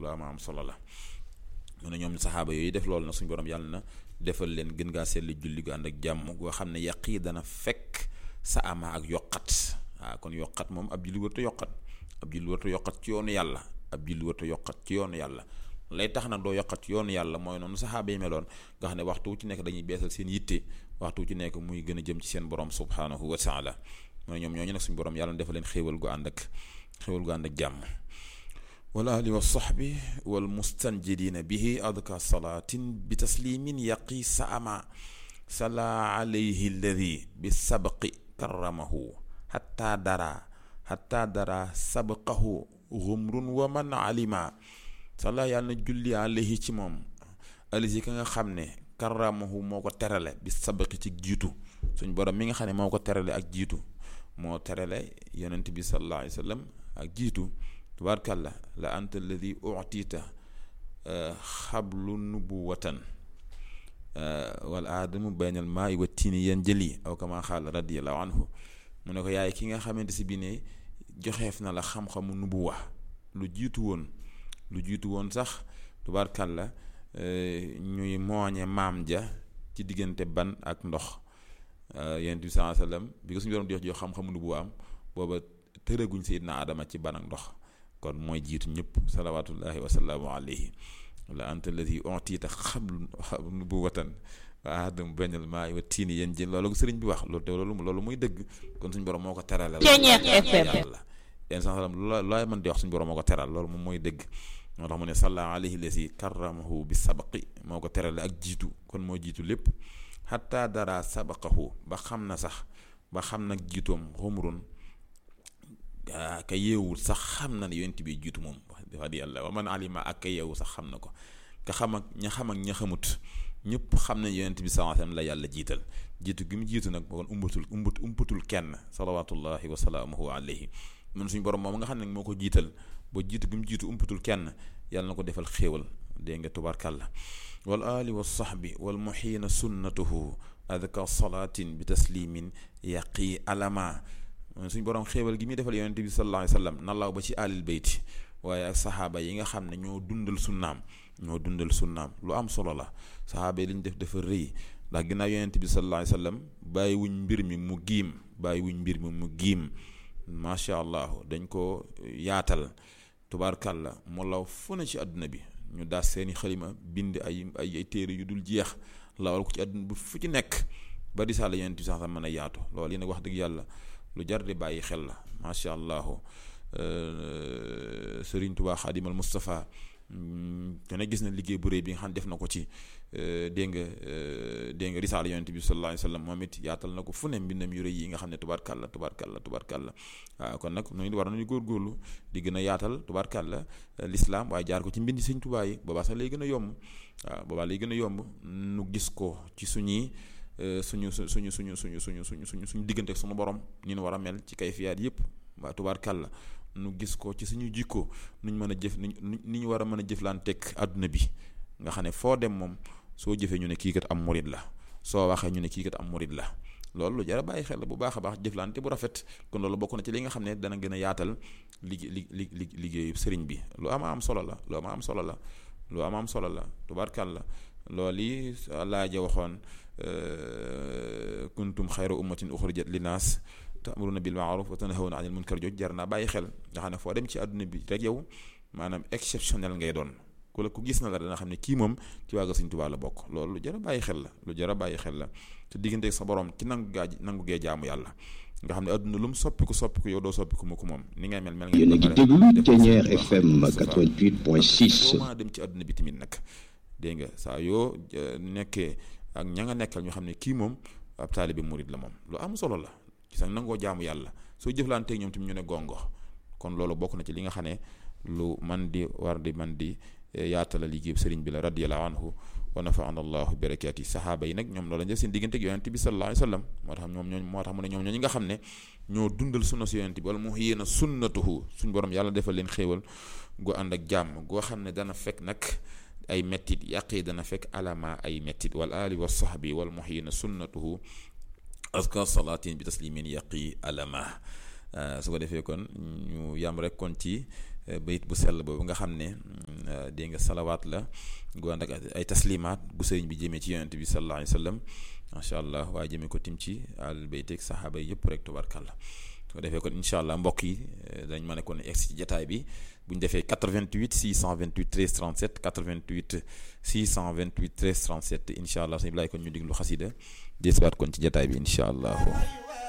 lu am am solo la mu ne ñoom saxaaba yooyu def loolu na suñu borom yàlla na defal leen gën ngaa seetlu julli gu ànd ak jàmm goo xam ne yàq yi dana fekk sa ama ak yokkat waaw kon yokkat moom ab julli warta yokkat ab julli warta yokkat ci yoonu yàlla ab julli warta yokkat ci yoonu yàlla lay tax nag doo yokkat ci yoonu yàlla mooy noonu saxaaba yi meloon nga xam ne waxtu wu ci nekk dañuy beesal seen yitte waxtu wu ci nekk muy gën a jëm ci seen borom subhanahu wa taala mooy ñoom ñooñu nag suñu borom yàlla defal leen xéewal gu ànd ak xéewal gu ànd ak jàmm wal ali wa sahbi wal mustanjidina bihi adka salaatin bi taslimin yaqi sa ama sala alayhi alladi bi sabqi karamahu hatta dara hatta dara sabqahu gumrun wa man alima sala yàlla na julli alayhi ci moom alisi ka nga xam ne karamahu moo ko terale bi sabqi ci jiitu suñ borom mi nga xam ne moo ko terale ak jiitu moo terale yonent bi sallallahu alayhi wa sallam ak jiitu tubaarkàlla la anta alladi utita xablu nubuwatan wal aadamu baynal maa i wa tiini yan jëli aw kama xaal radiallahu anhu mu ne ko yaay ki nga xamante si bi ne joxeef na la xam-xamu nubuwa lu jiitu woon lu jiitu woon sax tubaarkàlla ñuy mooñe maam ja ci diggante ban ak ndox yonent bi sallallahu alayhi wasallam bi ko suñu doon jox jox xam-xamu nubuwa am booba tëraguñ Seydina Adama ci ban ak ndox kon mooy jiitu ñëpp salawatullahi wasalaamu alayhi la anta alladi utita xablu nubuwatan wa aadam baynal maa wa tiini yéen jël loolu sëriñ bi wax loolu te loolu loolu muy dëgg kon suñu borom moo ko teral la yàlla yéen sa salam lu laay mën di wax suñu borom moo ko teral loolu moom mooy dëgg moo tax mu ne salla alayhi lasi karamahu bi sabaqi moo ko terale ak jiitu kon moo jiitu lépp xatta dara sabaqahu ba xam na sax ba xam nag jiitoom xumrun ka yeewul sax xam na ne yonent bi jiitu moom wax di yàlla wa man alima ak ka yeewu sax xam na ko ka xam ak ña xam ak ña xamut ñëpp xam ne yonent bi sallallahu alayhi wasallam la yàlla jiital jiitu gi mu jiitu nag kon umbatul umbat umpatul kenn salawatullahi wa salaamuhu alayhi mun suñu borom moom nga xam ne moo ko jiital ba jiitu gi mu jiitu umpatul kenn yàlla na ko defal xéewal dégg nga tubarkàlla wal ali wa sahbi wal muhiina sunnatuhu adka salaatin bi taslimin yaqi alama suñ borom xéewal gi muy defal yonente bi sallallahu alayhi wasallam nallaaw ba ci alil bayti waaye ak saxaaba yi nga xam ne ñoo dundal sunnaam ñoo dundal sunnaam lu am solo la saxaaba yi li ñu def dafa rëy ndax ginnaaw yonente bi sallallahu alayhi wasallam bàyyi wuñ mbir mi mu giim bàyyi wuñ mbir mi mu giim macha allah dañ ko yaatal tubaarkàlla mu law fu ne ci àdduna bi ñu daas seeni xalima bind ay ay ay téere yu dul jeex lawal ko ci àdduna bi fu ci nekk ba risaala yonente bi sax mën a yaatu loolu yi nag wax dëgg yàlla lu jar di bàyyi xel la macha allah Serigne Touba Xaadimal Moustapha te ne gis na liggéey bu rëy bi nga xam def na ko ci dégg nga dégg nga risaala yonent bi sallallahu alayhi wa sallam moom it yaatal na ko fu ne mbindam yu rëy yi nga xam ne tubaarkàlla tubaarkàlla tubaarkàlla waaw kon nag noonu war nañu góorgóorlu di gën a yaatal tubaarkàlla l'islam waaye jaar ko ci mbindi Sëñ Touba yi boobaa sax lay gën a yomb waaw boobaa lay gën a yomb nu gis ko ci suñuy. suñu su suñu suñu suñu suñu suñu suñu suñu diggante ak suñu borom ni ñu war a mel ci kayfiyaat yëpp waa tubaarkàlla nu gis ko ci suñu jikko nuñ mën a jëf ni ni ñu war a mën a jëflanteeg àdduna bi nga xam ne foo dem moom soo jëfee ñu ne kii kat am murid la soo waxee ñu ne kii kat am murid la loolu lu jar a bàyyi xel bu baax a baax jëflante bu rafet kon loolu bokk na ci li nga xam ne dana gën a yaatal liggéey li li li liggéeyu sëriñ bi lu ama am solo la lu ama am solo la lu ama am solo la tubaarkàlla loolu yi laaja waxoon kuntum xayra ummatin uxrijat linnaas ta'muruna bil ma'ruf wa tanhawna anil munkar joj jar naa bàyyi xel nga xam ne foo dem ci àdduna bi rek yow maanaam exceptionnel ngay doon ku la ku gis na la dana xam ne kii moom ci waaga Sëñ Tuubaa la bokk loolu lu jar a bàyyi xel la lu jar a bàyyi xel la te diggante sa borom ci nangu gaa nangu gee jaamu yàlla nga xam ne àdduna lu mu soppiku soppiku yow doo soppiku mu ko moom ni ngay mel mel nga yéen a ngi déglu Thiéniere FM 88.6 maa dem ci àdduna bi tamit nag dégg nga saa yoo nekkee ak ña nga nekkal ñu xam ne kii moom ab taalibe murid la moom lu am solo la ci sax nangoo jaamu yàlla soo jëflanteeg ñoom tamit ñu ne gongo kon loolu bokk na ci li nga xam ne lu man di war di man di yaatala liggéey sëriñ bi la radiyallahu anhu wa nafaana allahu barakaati saxaaba yi nag ñoom loolu lañ def seen diggante ak yonent bi sallallahu alayhi wa sallam moo tax ñoom ñooñ moo tax mu ne ñoom ñooñu nga xam ne ñoo dundal sunna si yonent bi wala mu yéena sunnatuhu suñ borom yàlla defal leen xéewal gu ànd ak jàmm goo xam ne dana fekk nag ay mettit yàqi dana fekk alama ay mettit wal ali wa sahbi wal muhyina sunnatuhu aska salaatin bi taslimin yàqi alama su ko defee kon ñu yam rek kon ci bayit bu sell boobu nga xam ne dégg nga salawaat la gu ànd ak ay taslimaat gu sëriñ bi jëmee ci yonent bi sallallahu alayhi wa sallam macha allah waaye jëmee ko tim ci al bayteeg saxaaba yi yëpp rek tubarkalla su ko defee kon incha allah mbokk yi dañ ma ne kon egg ci jataay bi bu ñu defee 88 628 13 37 88 628 13 37 incha allah sëñ Ibrahima kon ñu diglu xasida desuwaat kon ci jataay bi incha allah.